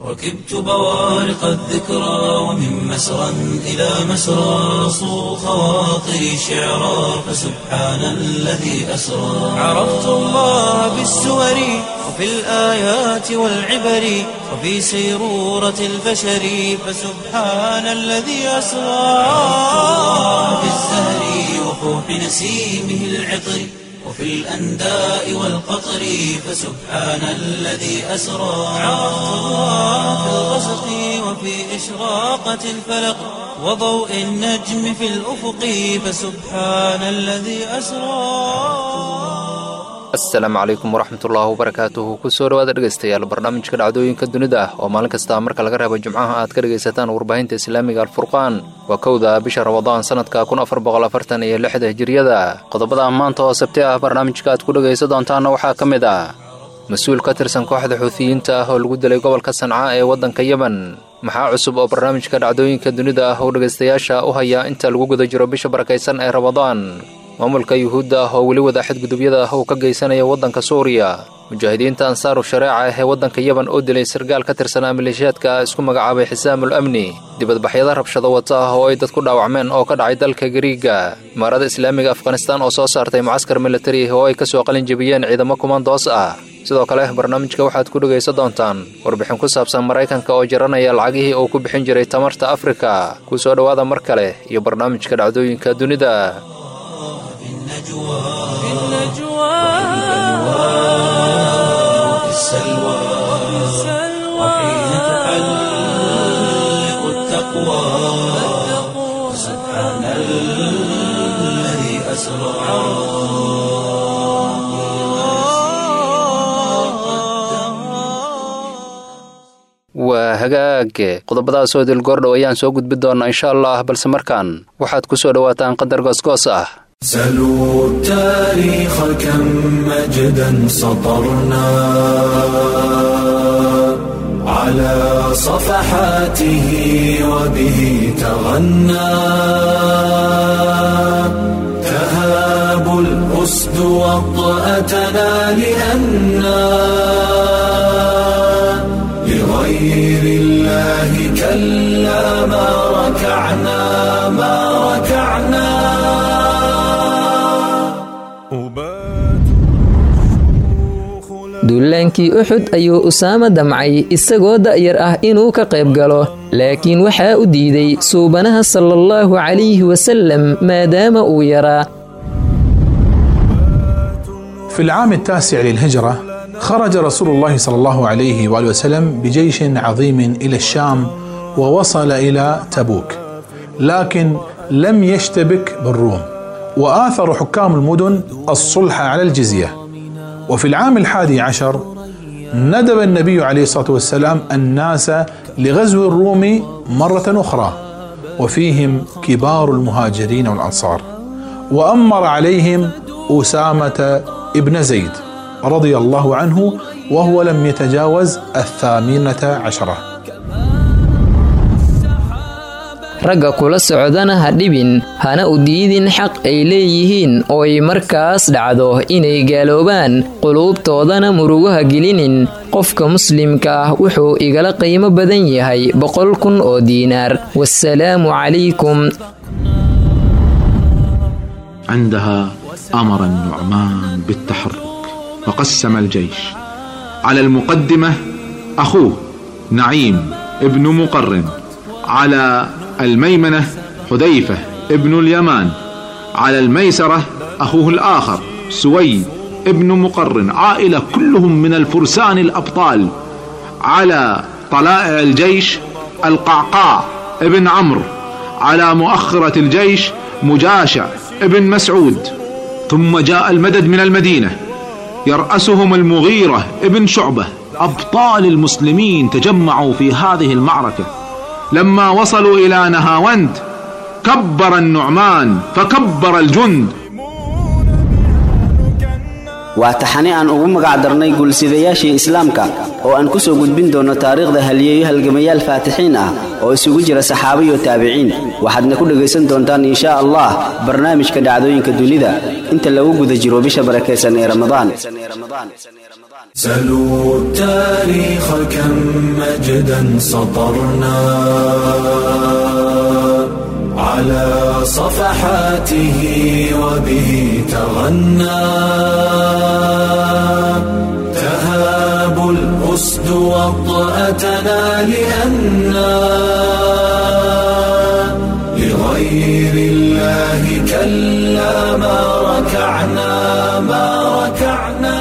ركبت بوارق الذكرى ومن مسرى إلى مسرى صو خواطري شعرا فسبحان الذي أسرى عرفت الله بالسور وفي الآيات والعبر وفي سيرورة البشر فسبحان الذي أسرى في الزهر وفوح نسيمه العطر وفي الأنداء والقطر فسبحان الذي أسرى عرفت الله في الغسق وفي إشراقة الفلق وضوء النجم في الأفق فسبحان الذي أسرى asalaamu calaykum waraxmatullaahi wabarakaatuhu kusoo dhawaada dhegaystayaal barnaamijka dhacdooyinka dunida ah oo maalin kasta marka laga reebo jimcaha aad ka dhegaysataan warbaahinta islaamiga alfurqaan waa kowda bisha rabadaan sanadka kun afar boqolafartan iyo lixda hijiriyada qodobada maanta oo sabti ah barnaamijka aad ku dhegaysa doontaanna waxaa ka mid ah mas-uul ka tirsan kooxda xuutiyiinta ah oo lagu dilay gobolka sanca ee waddanka yemen maxaa cusub oo barnaamijka dhacdooyinka dunida ah uu dhegaystayaasha u haya inta lagu guda jiro bisha barakaysan ee rabadaan maamulka yuhuudda ah oo weli wada xadgudubyada ah uu ka geysanaya waddanka suuriya mujaahidiinta ansaaru shareeca ee waddanka yeban oo dilay sargaal ka tirsanaa maleeshiyaadka isku magacaabay xisaamul amni dibadbaxyada rabshado wata ah oo ay dadku dhaawacmeen oo ka dhacay dalka gariiga imaarada islaamiga afghanistaan oo soo saartay mucaskar militari oo ay ka soo qalin jebiyeen ciidamo kumandoos ah sidoo kale barnaamijka waxaad ku dhegaysa doontaan warbixin ku saabsan maraykanka oo jaranaya lacagihii uu ku bixin jiray tamarta afrika ku soo dhowaada mar kale iyo barnaamijka dhacdooyinka dunida النجوى في النجوى وفي السلوى وحين تحلق التقوى سبحان الذي أسرى waa hagaage qodobadaasoo dilgoordhow ayaan soo gudbi doonnaa insha allah balse markaan waxaad ku soo dhowaataan qadar goosgoos ah سلوا التاريخ كم مجدا سطرنا على صفحاته وبه تغنى تهاب الأسد وطأتنا لأنا لغير الله كلا ما ركعنا ما ركعنا duulaankii uxud ayuu usaama damcay isagoo da'yar ah inuu ka qayb galo laakiin waxaa u diiday suubanaha sala allahu calayhi wasallam maadaama uu yaraa في العام التاسع للهجرة خرج رسول الله صلى الله عليه وآله وسلم بجيش عظيم إلى الشام ووصل إلى تبوك لكن لم يشتبك بالروم وآثر حكام المدن الصلح على الجزية وفي العام الحادي عشر ندب النبي عليه الصلاة والسلام الناس لغزو الروم مرة أخرى وفيهم كبار المهاجرين والأنصار وأمر عليهم أسامة ابن زيد رضي الله عنه وهو لم يتجاوز الثامنة عشرة ragga kula socdana ha dhibin hana u diidin xaq ay leeyihiin oo ay markaas dhacdo inay gaaloobaan quluubtoodana murugaha gelinin qofka muslimka ah wuxuu igala qiimo badan yahay boqol kun oo diinaar wasalaamu calaykum عندها امر النعمان بالتحرك وقسم الجيش على المقدمه اخوه نعيم ابن مقرن على الميمنه حذيفه ابن اليمان على الميسره اخوه الاخر سويد ابن مقرن عائله كلهم من الفرسان الابطال على طلائع الجيش القعقاع ابن عمرو على مؤخره الجيش مجاشع ابن مسعود ثم جاء المدد من المدينة يرأسهم المغيرة ابن شعبة أبطال المسلمين تجمعوا في هذه المعركة لما وصلوا إلى نهاوند كبر النعمان فكبر الجند waa taxane aan ugu magac darnay guulsidayaashii islaamka oo aan ku soo gudbin doonno taariikhda halyeeyo halgamayaal faatixiin ah oo isugu jira saxaaba iyo taabiciin waxaadna ku dhegaysan doontaan inshaa allah barnaamijka dhacdooyinka dunida inta lagu guda jiro bisha barakaysan ee ramadaan سلوا التاريخ كم مجدا سطرنا على صفحاته وبه تغنى تهاب الأسد وطأتنا لأنا لغير الله كلا ما ركعنا ما ركعنا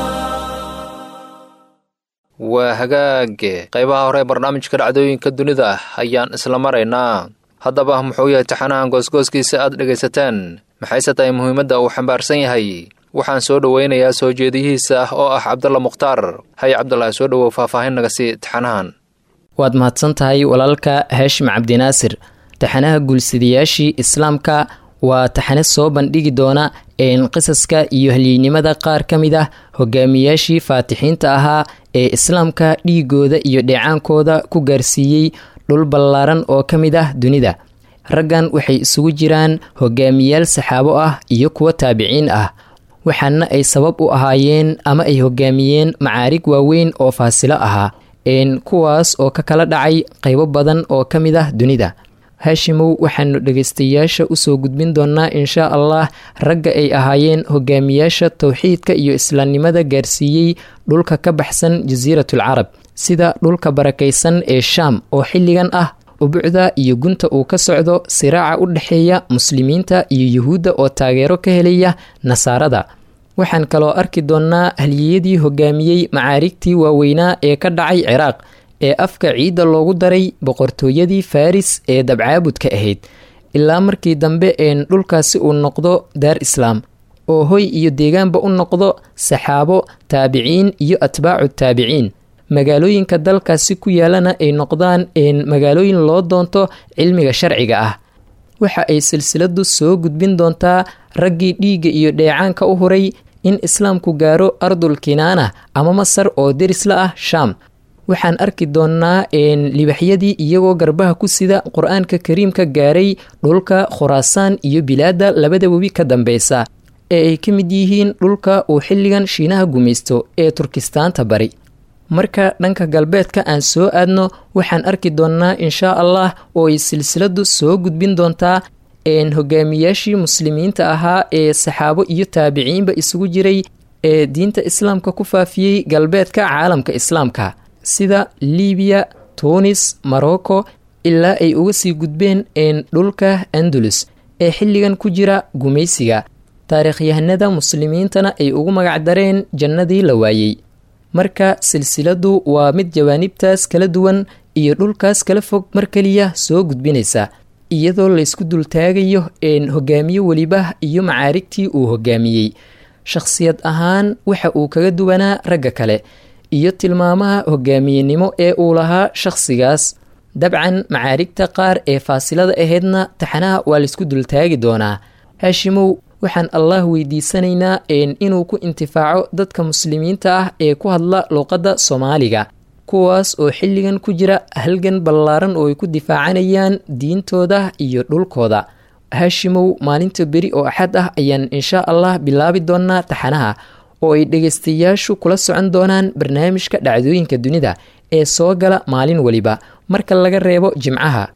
waa hagaage qaybaha hore ee barnaamijka dhacdooyinka dunida ayaan isla maraynaa haddaba muxuu yahay taxanahan goosgooskiisa aad dhegaysateen maxayse tahay muhiimadda uu xambaarsan yahay waxaan soo dhowaynayaa soo jeediyihiisa ah oo ah cabdalla mukhtaar hay cabdulaahi soo dhowow faahfaahin naga sii taxanahan waad mahadsan tahay walaalka haashim cabdinaasir taxanaha guulsidayaashii islaamka waa taxane soo bandhigi doona een qisaska iyo halyeynimada qaar ka mid ah hogaamiyaashii faatixiinta ahaa ee islaamka dhiigooda iyo dheecaankooda ku gaarsiiyey dhul ballaaran oo ka mid ah dunida raggan waxay isugu jiraan hogaamiyaal saxaabo ah iyo kuwo taabiciin ah waxaana ay sabab u ahaayeen ama ay hogaamiyeen macaarig waaweyn oo faasilo ahaa een kuwaas oo ka kala dhacay qaybo badan oo ka mid ah dunida haashimow waxaanu dhegaystayaasha usoo gudbin doonaa inshaa allah ragga ay ahaayeen hogaamiyaasha towxiidka iyo islaamnimada gaarsiiyey dhulka ka baxsan jasiiratul carab sida dhulka barakaysan ee shaam oo xilligan ah ubucda iyo gunta uu ka socdo siraaca u dhexeeya muslimiinta iyo yuhuudda oo taageero ka helaya nasaarada waxaan kaloo arki doonnaa haliyadii hogaamiyey macaarigtii waaweynaa ee ka dhacay ciraaq ee afka ciidda loogu daray boqortooyadii faris ee dabcaabudka ahayd ilaa markii dambe een dhulkaasi uu noqdo daar islaam oo hoy iyo deegaanba u noqdo saxaabo taabiciin iyo atbaacu taabiciin magaalooyinka dalkaasi ku yaalana ay noqdaan een magaalooyin loo doonto cilmiga sharciga ah waxa ay silsiladu soo gudbin doontaa raggii dhiigga iyo dheecaanka u huray in islaamku gaaro ardul kinaana ama masar oo derisla ah shaam waxaan arki doonnaa een libaxyadii iyagoo garbaha ku sida qur-aanka kariimka gaaray dhulka khuraasaan iyo bilaadda labada webi ka dambeysa ee ay ka mid yihiin dhulka uu xilligan shiinaha gumaysto ee turkistaanta bari marka dhanka galbeedka aan soo aadno waxaan arki doonnaa inshaa allah oo ay silsiladu soo gudbin doontaa een hogaamiyaashii muslimiinta ahaa ee saxaabo iyo taabiciinba isugu jiray ee diinta islaamka ku faafiyey galbeedka caalamka islaamka sida libiya tunis morocco ilaa ay uga sii gudbeen een dhulka andalus ee xilligan ku jira gumaysiga taariikhyahanada muslimiintana ay ugu magacdareen jannadii la waayey marka silsiladu waa mid jawaanibtaas kala duwan iyo dhulkaas kala fog mar keliya soo gudbinaysa iyadoo laysku dultaagayo een hogaamiye weliba iyo macaarigtii uu hogaamiyey shakhsiyad ahaan waxa uu kaga duwanaa ragga kale iyo tilmaamaha hogaamiyenimo ee uu lahaa shakhsigaas dabcan macaarigta qaar ee faasilada ahaydna taxanaha waa laysku dultaagi doonaa haashimow waxaan allah weydiisanaynaa een inuu ku intifaaco dadka muslimiinta ah ee ku hadla luuqadda soomaaliga kuwaas oo xilligan ku jira halgan ballaaran oo ay ku difaacanayaan diintooda iyo dhulkooda haashimow maalinta beri oo axad ah ayaan inshaa allah bilaabi doonaa taxanaha oo ay dhegaystayaashu kula socon doonaan barnaamijka dhacdooyinka dunida ee soo gala maalin weliba marka laga reebo jimcaha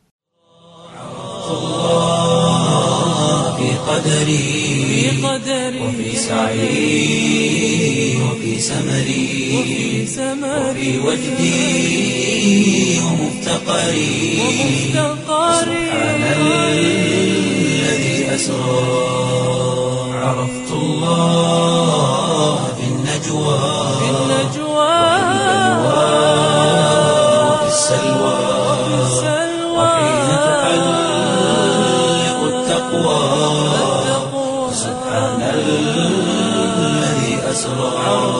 في قدري وفي سعي وفي سمري وفي وجدي ومفتقري سبحان الذي أسرى عرفت الله في النجوى وفي السلوى وحين تحلق التقوى سبحان الذي أسرى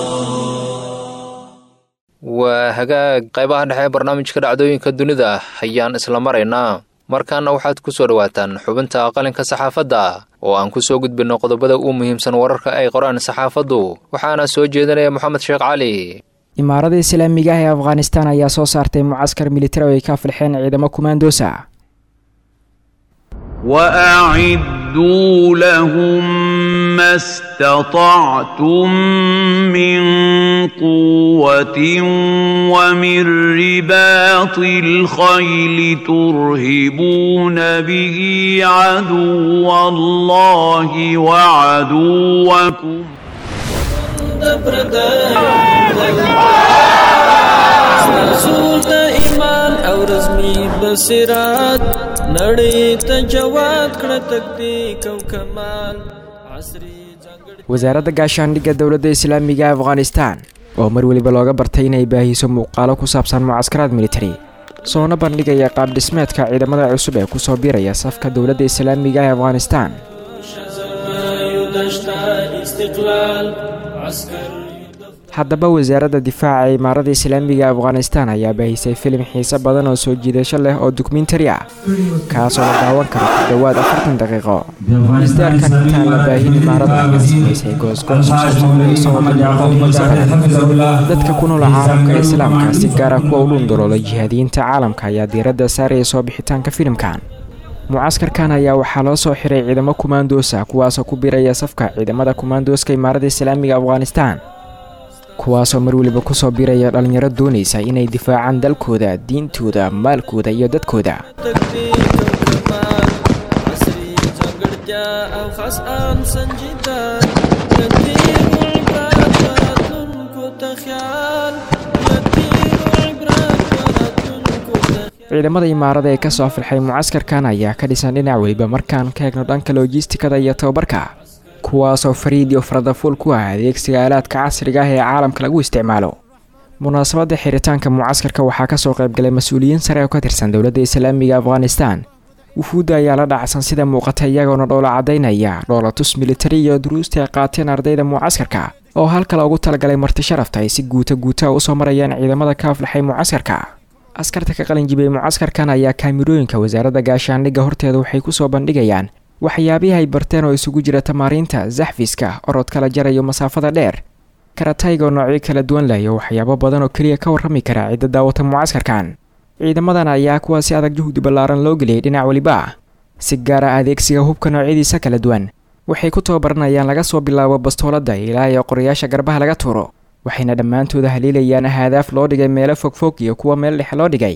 waa hagaag qaybaha dhexe ee barnaamijka dhacdooyinka dunida ayaan isla maraynaa markaana waxaad ku soo dhowaataan xubinta qalinka saxaafadda oo aan ku soo gudbinno qodobada ugu muhiimsan wararka ay qoraan saxaafaddu waxaana soo jeedinaya moxamed sheekh cali imaarada islaamiga ah ee afghanistan ayaa soo saartay mucaskar militari oo ay ka filxeen ciidamo kumaandoosa واعدوا لهم ما استطعتم من قوه ومن رباط الخيل ترهبون به عدو الله وعدوكم رسول د ایمان او رزمي بصیرت نړۍ ته جواد کړه تکتیک او کمال عصري wasaaradda gaashaandhigga dowladda islaamiga ee afghanistan oo mar weliba looga bartay inay baahiso muuqaalo ku saabsan mucaskaraad militari soona bandhigaya qaab dhismeedka ciidamada cusub ee kusoo biiraya safka dowladda islaamiga ee afghanistan haddaba wasaaradda difaaca ee imaaradda islaamiga ee afghanistan ayaa baahisay filim xiise badan oo soo jiidasho leh oo dokumentari ah kaasoo la daawan karo ku dhowaad afartan daqiiqo isdaarkan intaan la baahin imaaradda samaysay goosgoos dadka ku nool caalamka islaamka si gaara kuwa u dhunduloola jihaadiyiinta caalamka ayaa diiradda saaraya soo bixitaanka filimkan mucaskarkan ayaa waxaa loo soo xiray ciidamo kumaandoosa kuwaasoo ku biiraya safka ciidamada kumaandooska imaaradda islaamiga afghanistan kuwaasoo mar weliba kusoo biiraya dhallinyaro doonaysa inay difaacaan dalkooda diintooda maalkooda iyo dadkooda ciidamada imaarada ee kasoo filxay mucaskarkan ayaa ka dhisan dhinac weliba markaan ka eegno dhanka loojistikada iyo tababarka kuwaasoo fariid iyo faradafuul ku ah adeegsiga aalaadka casriga ah ee caalamka lagu isticmaalo munaasabadda xiritaanka mucaskarka waxaa kasoo qaybgalay mas-uuliyiin sare oo ka tirsan dowladda islaamiga afghanistan wufuudda ayaa la dhacsan sida muuqata iyagoona dhoola caddaynaya dhoolatus militari iyo duruusta ay qaateen ardayda mucaskarka oo halka loogu talagalay marti sharafta ay si guuta guuta usoo marayaan ciidamada ka aflaxay mucaskarka askarta ka qalinjibay mucaskarkan ayaa kaamirooyinka wasaaradda gaashaandhigga horteeda waxay kusoo bandhigayaan waxyaabihii ay barteen oo isugu jira tamaariinta zaxfiska orod kala jarayo masaafada dheer karataygo noocyo kala duwan leh iyo waxyaabo badan oo keliya ka warrami kara cidda daawata mucaskarkan ciidamadan ayaa kuwa si adag juhdi ballaaran loo geliyay dhinac weliba ah si gaara adeegsiga hubka noocyadiisa kala duwan waxay ku tababaranayaan laga soo bilaabo bastooladda ilaa iyo qorayaasha garbaha laga tuuro waxayna dhammaantooda haliilayaan ahadaaf loo dhigay meelo fogfog iyo kuwa meel dhexe loo dhigay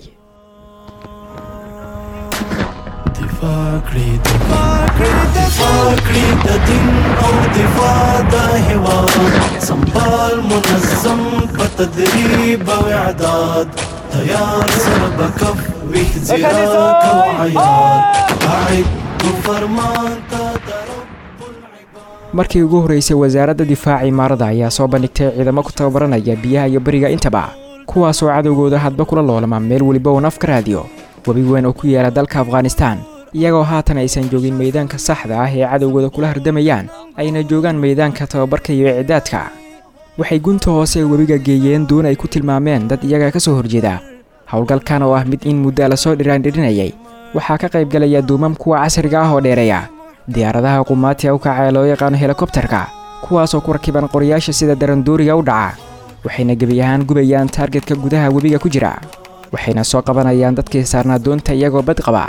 فاکړې د دین او دفاع د هواد سمبال منظم په تدریب او اعداد تیار سره بکف ویخ زیراک او عیاد قاعد فرمان ته markii ugu horreysay wasaaradda difaaca imaarada ayaa soo bandhigtay ciidamo ku tababaranaya biyaha iyo beriga intaba kuwaasoo cadowgooda hadba kula loolama meel weliba uu naf ka raadiyo webi weyn oo ku yaala dalka afghanistan iyagoo haatan aysan joogin meeydaanka saxda ah ee cadowgooda kula hardamayaan ayna joogaan meeydaanka tababarka iyo icdaadka waxay gunta hoose ee webiga geeyeen doon ay ku tilmaameen dad iyaga ka soo horjeeda howlgalkan oo ah mid in muddaa lasoo dhiraandhirinayay waxaa ka qaybgalaya duumam kuwa casriga ah oo dheereeya diyaaradaha qumaatiga u kaca ee loo yaqaano helikobtarka kuwaasoo ku rakiban qorayaasha sida darandooriga u dhaca waxayna gebi ahaan gubayaan taargetka gudaha webiga ku jira waxayna soo qabanayaan dadkii saarnaa doonta iyagoo bad qaba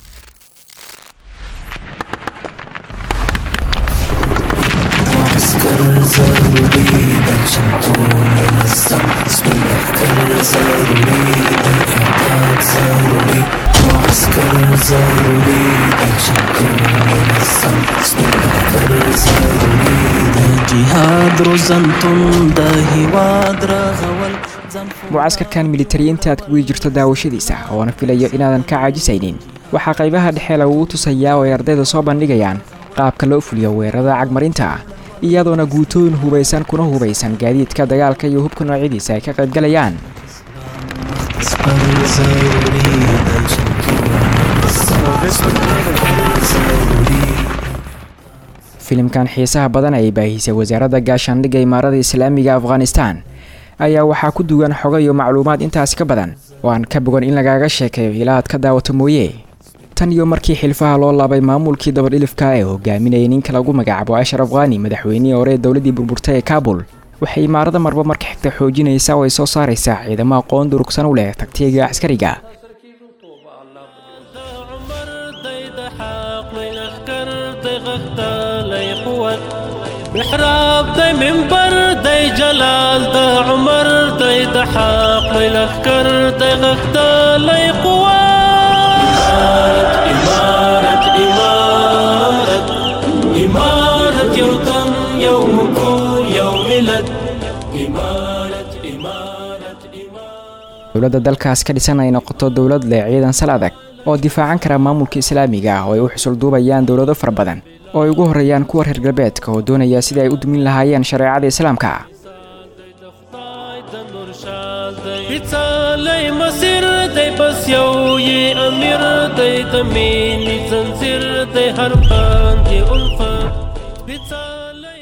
معسكر ضروري عشان منظم اسم المفكر ضروري الإعداد ضروري معسكر ضروري عشان منظم اسم المفكر ضروري جهاد روزنتون ده هواد رغول mucaskarkan militariyiinta aad kugu jirto daawashadiisa oona filayo inaadan ka caajisaynin waxaa qaybaha dhexe lagugu tusayaa oo ay ardayda soo bandhigayaan qaabka loo fuliyo weerarada cagmarinta ah iyadoona guutooyin hubaysan kuna hubaysan gaadiidka dagaalka iyo hubka noocyadiisa ay ka qaybgalayaan filimkan xiisaha badan ay baahisay wasaaradda gaashaandhigga imaarada islaamiga afghanistan ayaa waxaa ku duwan xogo iyo macluumaad intaasi ka badan oo aan ka bogan in lagaaga sheekeeyo ilaa aad ka daawato mooye tan iyo markii xilfaha loo laabay maamulkii dabadhilifka ee hogaaminayay ninka lagu magacaabo ashraf khani madaxweynihii hore ee dowladdii burburtay ee kaabul waxay imaarada marba marka xigta xoojinaysaa oo ay soo saaraysaa ciidamo aqoon durugsan u leh tagtiga askariga محراب دی منبر دی جلال د عمر دی د حق دی لخکر دی غختالی قوات إمارة إمارة إمارة یو تن یو مکور یو ملت إمارة إمارة dowladda dalkaas ka dhisan ay noqoto dowlad leh ciidan sal adag oo difaacan kara maamulka islaamiga ah oo ay u xusulduubayaan dowlado fara badan oo ay ugu horreeyaan kuwa reer galbeedka oo doonaya sidai ay u dumin lahaayeen shareecada islaamka بيتالي مسير دی بس یو یې امیر دی د مینې زنځیر دی هر باندې الفت بيتالي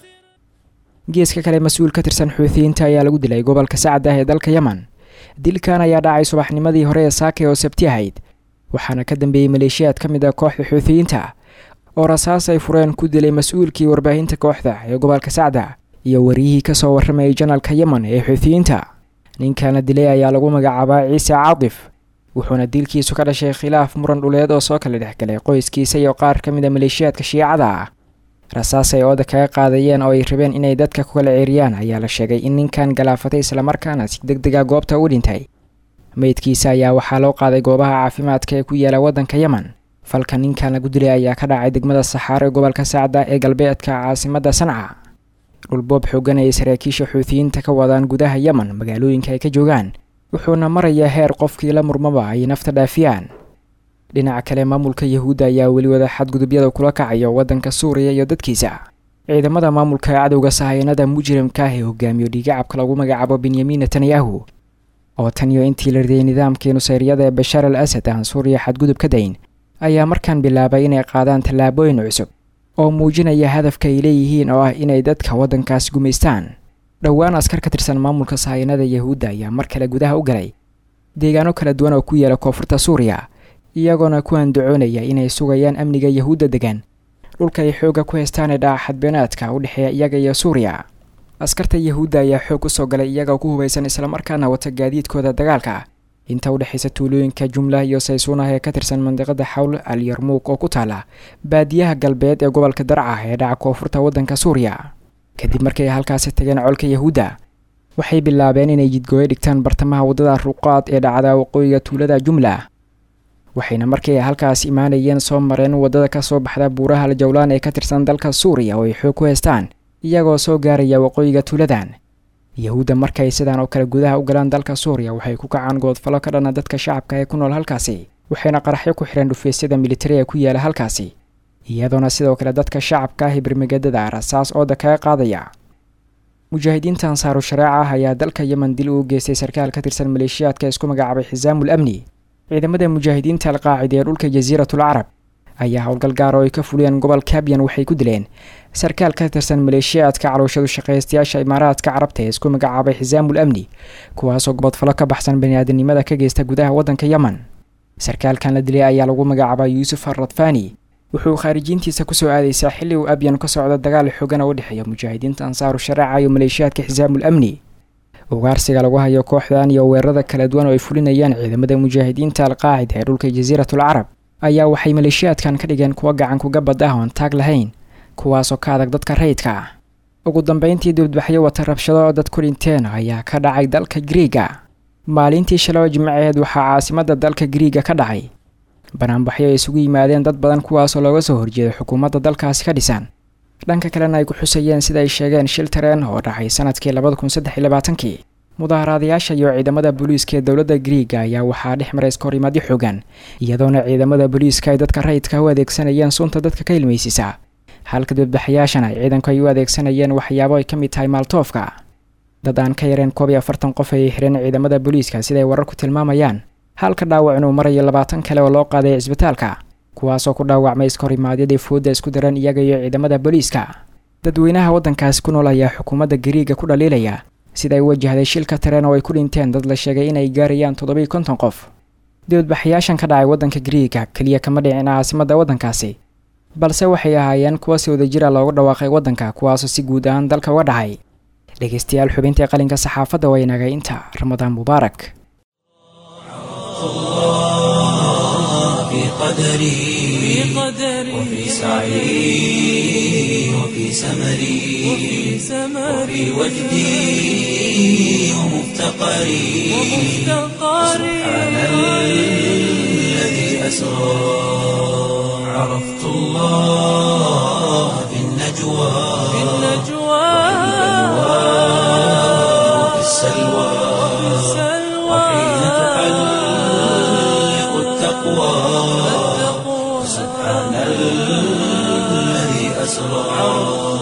geeska kale mas-uul ka tirsan xuutiyiinta ayaa lagu dilay gobolka sacad ah ee dalka yemen dilkan ayaa dhacay subaxnimadii hore ee saake oo sabti ahayd waxaana ka dambeeyey maleeshiyaad ka mid ah kooxda xuutiyiinta oo rasaas ay fureen ku dilay mas-uulkii warbaahinta kooxda ee gobolka sacda iyo wariyihii kasoo warramayay janalka yemen ee xuutiyiinta ninkan la dilay ayaa lagu magacaabaa ciise caatif wuxuuna dilkiisu ka dhashay khilaaf muran dhuleed oo soo kala dhexgalay qoyskiisa iyo qaar ka mid a maleeshiyaadka shiicada ah rasaas ay ooda kaga qaadayeen oo ay rabeen inay dadka ku kala ceeriyaan ayaa la sheegay in ninkan galaafatay islamarkaana si deg dega goobta u dhintay meydkiisa ayaa waxaa loo qaaday goobaha caafimaadka ee ku yaala waddanka yemen falka ninkan lagu dilay ayaa ka dhacay degmada saxaaro ee gobolka sacda ee galbeedka caasimadda sanca dhulboob xoogan ay saraakiisha xuutiyiinta ka wadaan gudaha yemen magaalooyinka ay ka joogaan wuxuuna marayaa heer qofkii la murmaba ay nafta dhaafiyaan dhinaca kale maamulka yahuudda ayaa weli wada xadgudubyada kula kacayo waddanka suuriya iyo dadkiisa ciidamada maamulka cadowga sahayanada mujrimka ah ee hogaamiyo dhiigacabka lagu magacaabo benyamin netanyahu oo tan iyo intii la riday nidaamkii nusayriyada ee bashaar al asad aan suuriya xadgudub ka dayn ayaa markaan bilaabay inay qaadaan tallaabooyin cusub oo muujinaya hadafka ay leeyihiin oo ah inay dadka waddankaas gumaystaan dhowaan askar ka tirsan maamulka sahayanada yahuudda ayaa mar kale gudaha u galay deegaano kala duwan oo ku yaala koonfurta suuriya iyagoona ku andacoonaya inay sugayaan amniga yahuudda degan dhulka ay xoogga ku haystaan ee dhaca xadbeenaadka u dhexeeya iyaga iyo suuriya askarta yahuudda ayaa xoog usoo galay iyagoo ku hubaysan islamarkaana wata gaadiidkooda dagaalka inta u dhexaysa tuulooyinka jumla iyo saysuunah ee ka tirsan mandiqada xawl al yarmuug oo ku taala baadiyaha galbeed ee gobolka darca ee dhaca koonfurta waddanka suuriya kadib markay halkaasi tageen colka yahuudda waxay bilaabeen inay jidgooyo dhigtaan bartamaha waddada ruqaad ee dhacda waqooyiga tuulada jumla waxayna markii ay halkaas imaanayeen soo mareen waddada ka soo baxda buuraha aljawlaan ee ka tirsan dalka suuriya oo ay xoog ku haystaan iyagoo soo gaaraya waqooyiga tuuladan yahuudda markay sidaan oo kale gudaha u galaan dalka suuriya waxay ku kacaan goodfalo ka dhana dadka shacabka ee ku nool halkaasi waxayna qaraxyo ku xidheen dhufeysyada militari ee ku yaala halkaasi iyadoona sidoo kale dadka shacabka ah ibrimagadada rasaas ooda kaga qaadaya mujaahidiinta ansaaru shareeca ah ayaa dalka yemen dil uu geystay sarkaal ka tirsan maleeshiyaadka isku magacaabay xisaamul amni ciidamada mujaahidiinta alqaacida ee dhulka jasiiratul carab ayaa howlgal gaar oo ay ka fuliyeen gobol kabyan waxay ku dileen sarkaal ka tirsan maleeshiyaadka calooshadu shaqaystayaasha imaaraadka carabta ee isku magacaabay xisaamul amni kuwaasoo gobodfalo ka baxsan baniaadanimada ka geysta gudaha waddanka yemen sarkaalkan la dilay ayaa lagu magacaabaa yuusuf arradfani wuxuu khaarijiintiisa kusoo aadaysaa xilli uu abyan ka socdo dagaal xoogan oo u dhexeeya mujaahidiinta ansaaru shareeca iyo maleeshiyaadka xisaamul amni ugaarsiga lagu hayo kooxdan iyo weerarada kala duwan oo ay fulinayaan ciidamada mujaahidiinta alqaacida ee dhulka jasiiratul carab ayaa waxay maleeshiyaadkan ka dhigeen kuwa gacan kuga bad ah oon taag lahayn kuwaasoo ka adag dadka rayidka ah ugu dambeyntii dibadbaxyo wata rabshado oo dad ku dhinteen ayaa ka dhacay dalka griiga maalintii shaloo jimceed waxaa caasimadda dalka griiga ka dhacay banaanbaxyo ay isugu yimaadeen dad badan kuwaasoo looga soo horjeeda xukuumadda dalkaasi ka dhisan dhanka kalena ay ku xusayeen sida ay sheegeen shil tareen oo dhacay sanadkii labada kun saddex iyo labaatankii mudaharaadayaasha iyo ciidamada booliiska ee dowladda griiga ayaa waxaa dhex maray iskahorimaadyo xoogan iyadoona ciidamada booliiska ay dadka rayidka u adeegsanayeen sunta dadka ka ilmaysisa halka dibadbaxayaashana ay ciidanku ay u adeegsanayeen waxyaabo ay ka mid tahay maaltoofka dad aan ka yareen koob iyo afartan qof ayay xireen ciidamada booliiska siday wararku tilmaamayaan halka dhaawac inuu marayo labaatan kale oo loo qaaday cisbitaalka kuwaasoo ku dhaawacmay iskahorimaadyaday fooda isku daran iyaga iyo ciidamada booliiska dadweynaha waddankaasi ku nool ayaa xukuumadda gariiga ku dhaliilaya siday u wajahday shilka tareen oo ay ku dhinteen dad la sheegay inay gaarayaan toddobiiyo konton qof dibadbaxayaashan ka dhacay waddanka gariiga keliya kama dhicin caasimadda waddankaasi balse waxay ahaayeen kuwa si wadajira loogu dhawaaqay waddanka kuwaasoo si guud ahaan dalka uga dhacay dhegeystayaal xubintii qalinka saxaafadda waa inaga inta ramadaan mubaarak وفي قدري وفي سعي وفي سمري وفي وجدي ومفتقري سبحان الذي أسرى عرفت الله في النجوى وفي السلوى وحين تحلق التقوى سبحان الذي أسرى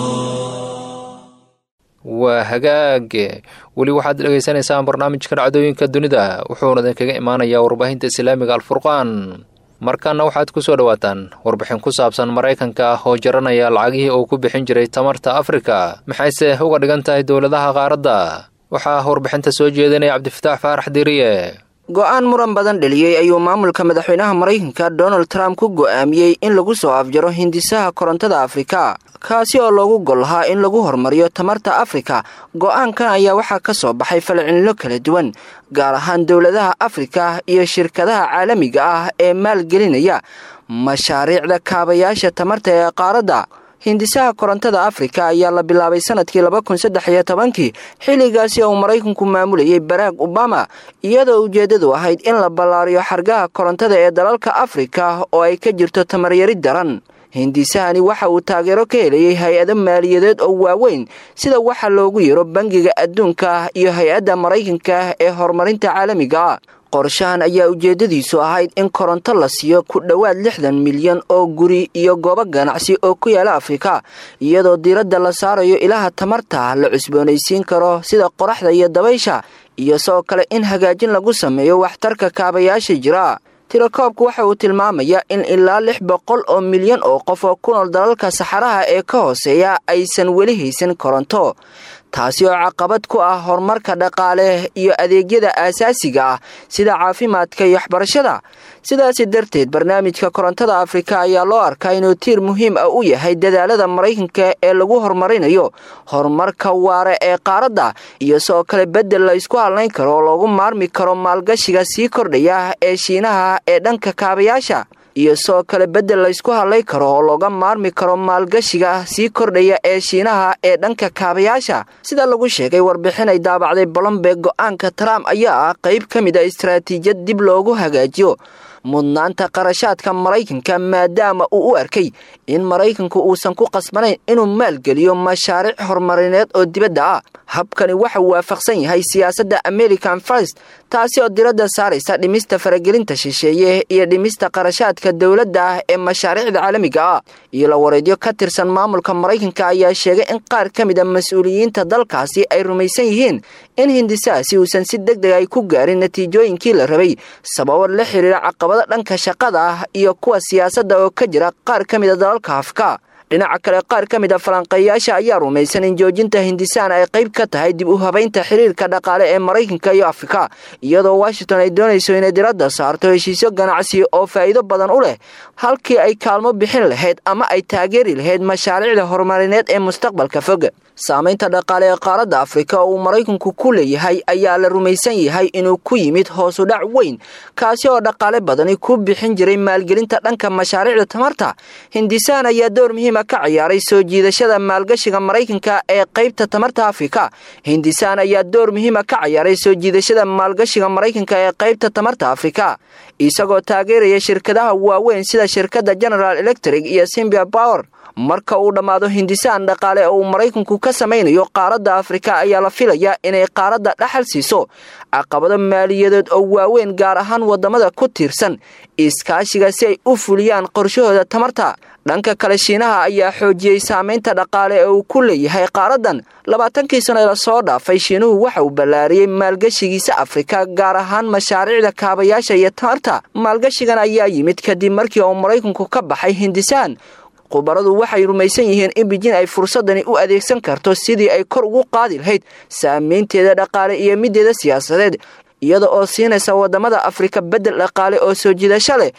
waa hagaage weli waxaad dhegaysanaysaan barnaamijka dhacdooyinka dunida wuxuuna idinkaga imaanayaa warbaahinta islaamiga alfurqaan markaana waxaad ku soo dhowaataan warbixin ku saabsan maraykanka ah oo jaranaya lacagihii uu ku bixin jiray tamarta afrika maxayse uga dhigan tahay dowladaha qaaradda waxaa warbixinta soo jeedinaya cabdifataax faarax diriye go-aan muran badan dheliyey ayuu maamulka madaxweynaha maraykanka donald trump ku go'aamiyey in lagu soo afjaro hindisaha korontada afrika kaasi oo loogu gol lahaa in lagu horumariyo tamarta afrika go-aankan ayaa waxaa ka soo baxay falcelinno kala duwan gaar ahaan dowladaha afrika iyo shirkadaha caalamiga ah ee maalgelinaya mashaariicda kaabayaasha tamarta ee qaaradda hindisaha korontada afrika ayaa la bilaabay sanadkii laba kun saddex iyo tobankii xilligaasi uu maraykanku maamulayay barack obama iyadoo ujeeddadu ahayd in la ballaariyo xargaha korontada ee dalalka afrika oo ay ka jirto tamaryari daran hindisahani waxa uu taageero ka helayay hay-ado maaliyadeed oo waaweyn sida waxa loogu yaro bangiga adduunka iyo hay-adda maraykanka ee horumarinta caalamiga qorshahan ayaa ujeeddadiisu ahayd in koronto la siiyo ku dhowaad lixdan milyan oo guri iyo goobo ganacsi oo ku yaala afrika iyadoo diiradda la saarayo ilaha tamarta la cusboonaysiin karo sida qoraxda iyo dabaysha iyo sidoo kale in hagaajin lagu sameeyo waxtarka kaabayaasha jira tirakoobku waxa uu tilmaamayaa in ilaa lix boqol oo milyan oo qof oo ku nool dalalka saxaraha ee ka hooseeya aysan weli haysan koronto taasi oo caqabad ku ah horumarka dhaqaale iyo adeegyada aasaasiga ah sida caafimaadka iyo waxbarashada sidaasi darteed barnaamijka korontada afrika ayaa loo arkaa inuu tiir muhiim ah u yahay dadaalada maraykanka ee lagu horumarinayo horumarka waare ee qaaradda iyo sidoo kale beddel la isku hadlayn karo oo loogu maarmi karo maalgashiga sii kordhaya ee shiinaha ee dhanka kaabayaasha iyo sidoo kale beddel laysku hadlay karo oo looga maarmi karo maalgashiga sii kordhaya ee shiinaha ee dhanka kaabayaasha sida lagu sheegay warbixin ay daabacday bolombeeg go-aanka trump ayaa ah qayb ka mid a istaraatiijiyad dib loogu hagaajiyo mudnaanta qarashaadka maraykanka maadaama uu u arkay in maraykanku uusan ku qasbanayn inuu maalgeliyo mashaariic horumarineed oo dibadda ah habkani waxa uu waafaqsan yahay siyaasadda american first taasi oo diradda saaraysa dhimista faragelinta shisheeye iyo dhimista qarashaadka dowladda ah ee mashaariicda caalamiga ah iyo la wareedyo ka tirsan maamulka maraykanka ayaa sheegay in qaar ka mid a mas-uuliyiinta dalkaasi ay rumaysan yihiin in hindisahaasi uusan si deg deg ay ku gaarin natiijooyinkii la rabay sababo la xiriira caqabado dhanka shaqada ah iyo kuwa siyaasadda oo ka jira qaar ka mid a dalalka afka dhinaca kale qaar ka mid a falanqeeyaasha ayaa rumaysan in joojinta hindisaan ay qayb ka tahay dib u habaynta xiriirka dhaqaale ee maraykanka iyo afrika iyadoo washington ay doonayso inay diradda saarto heshiisyo ganacsi oo faa'iido badan u leh halkii ay kaalmo bixin lahayd ama ay taageeri lahayd mashaariicda horumarineed ee mustaqbalka fog saamaynta dhaqaale ee qaaradda afrika oo uu maraykanku ku leeyahay ayaa la rumaysan yahay inuu ku yimid hoosu dhac weyn kaasi oo dhaqaale badani ku bixin jiray maalgelinta dhanka mashaariicda tamarta hindisaan ayaa door muhiima ka ciyaaray soo jiidashada maalgashiga maraykanka ee qaybta tamarta afrika hindisaan ayaa door muhiima ka ciyaaray soo jiidashada maalgashiga maraykanka ee qaybta tamarta afrika isagoo taageeraya shirkadaha waaweyn sida shirkadda general electric iyo simbia power marka uu dhammaado hindisaan dhaqaale oo uu maraykanku ka samaynayo qaaradda afrika ayaa la filayaa inay qaaradda dhaxal siiso caqabado maaliyadeed oo waaweyn gaar ahaan waddamada ku tiirsan iskaashiga si ay u fuliyaan qorshahooda tamarta dhanka kale shiinaha ayaa xoojiyey saamaynta dhaqaale ee uu ku leeyahay qaaraddan labaatankii sano ee lasoo dhaafay shiinuhu waxa uu ballaariyey maalgashigiisa afrika gaar ahaan mashaariicda kaabayaasha iyo tamarta maalgashigan ayaa yimid kadib markii uu maraykanku ka baxay hindisaan khubaradu waxay rumaysan yihiin in bijin ay fursadani u adeegsan karto sidii ay kor ugu qaadi lahayd saamaynteeda dhaqaale iyo mideeda siyaasadeed iyada oo siinaysa waddamada afrika beddel dhaqaale oo soo jiidasho leh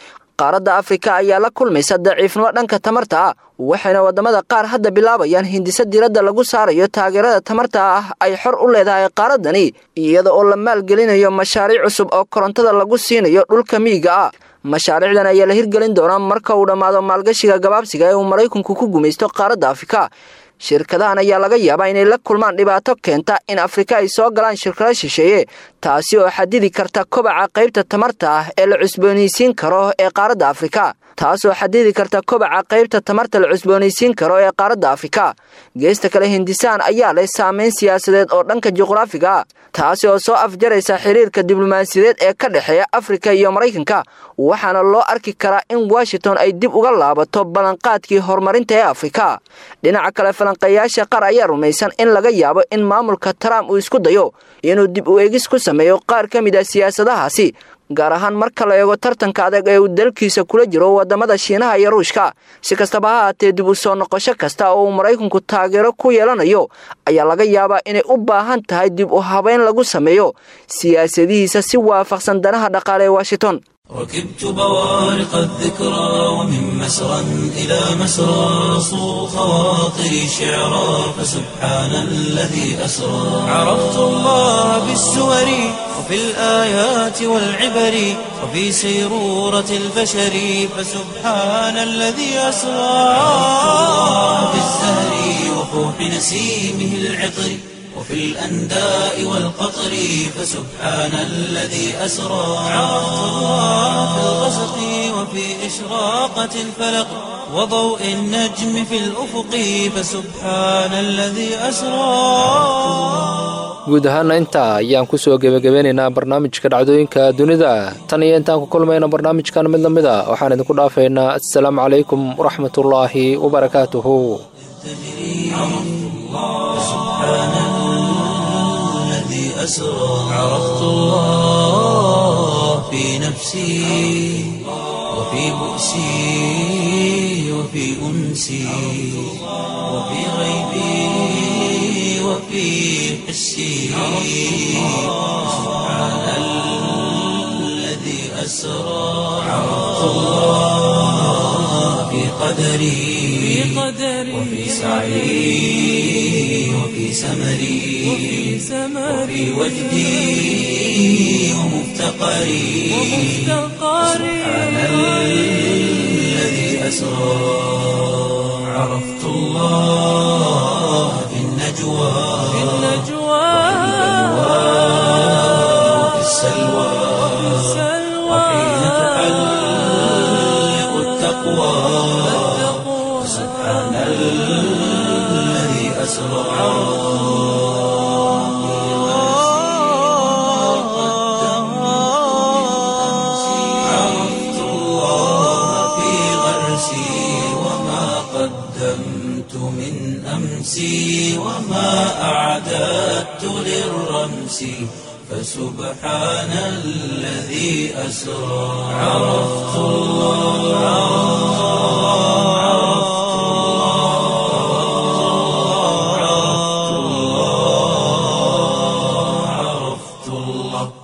qaaradda afrika ayaa la kulmaysa daciifnimo dhanka tamarta ah waxayna waddamada qaar hadda bilaabayaan hindise diradda lagu saarayo taageerada tamarta ah ay xor u leedahay qaaradani iyada oo la maalgelinayo mashaariic cusub oo korontada lagu siinayo dhulka miyiga ah mashaariicdan ayaa la hirgelin doonaa marka uu dhammaado maalgashiga gabaabsiga ee uu maraykanku ku gumaysto qaaradda afrika shirkadahan ayaa laga yaabaa inay la kulmaan dhibaato keenta in afrika ay soo galaan shirkado shisheeye taasi oo xadidi karta kobaca qaybta tamarta ah ee la cusboonaysiin karo ee qaaradda afrika taasoo xadidi karta kobaca qaybta tamarta la cusboonaysiin karo ee qaaradda afrika geesta kale hindisaan ayaa leh saameyn siyaasadeed oo dhanka juqraafiga ah taasi oo soo afjaraysa xiriirka diblomaasiyadeed ee ka dhexeeya afrika iyo maraykanka waxaana loo arki karaa in washington ay dib uga laabato ballanqaadkii horumarinta ee afrika dhinaca kale falanqeeyaasha qaar ayaa rumaysan in laga yaabo in maamulka trump uu isku dayo inuu dib u eegis ku sameeyo qaar ka mid ah siyaasadahaasi gaar ahaan marka la eego tartanka adag ee uu dalkiisa kula jiro waddamada shiinaha iyo ruushka si kastaba ha haatee dib u soo noqosho kasta oo uu maraykanku taageero ku yeelanayo ayaa laga yaabaa inay u baahan tahay dib u habeyn lagu sameeyo siyaasadihiisa si waafaqsan danaha dhaqaale ee washington ركبت بوارق الذكرى ومن مسرى إلى مسرى صو خواطري شعرا فسبحان الذي أسرى عرفت الله بالسور وفي الآيات والعبر وفي سيرورة البشر فسبحان الذي أسرى في الزهر وفوح نسيمه العطر وفي الأنداء والقطر فسبحان الذي أسرى عرفت الله في الغسق وفي إشراقة الفلق وضوء النجم في الأفق فسبحان الذي أسرى guud ahaana intaa ayaan kusoo gebagabeynaynaa barnaamijka dhacdooyinka dunida tan iyo intaan ku kulmayna barnaamijkan mid lamid a waxaan idinku dhaafaynaa assalaamu calaykum waraxmatullaahi wabarakaatuhu أسرى عرفت الله في نفسي وفي بؤسي وفي أنسي وفي غيبي وفي حسي سبحان الذي أسرى عرفت الله في قدري وفي سعي وفي سمري وفي وجدي ومفتقري سبحان الذي أسرى عرفت الله في النجوى وفي السلوى وحين تحلق التقوى سبحان الذي أسرى عرفت الله في غرسي وما قدمت من أمسي وما أعددت للرمس فسبحان الذي أسرى عرفت الله عرفت الله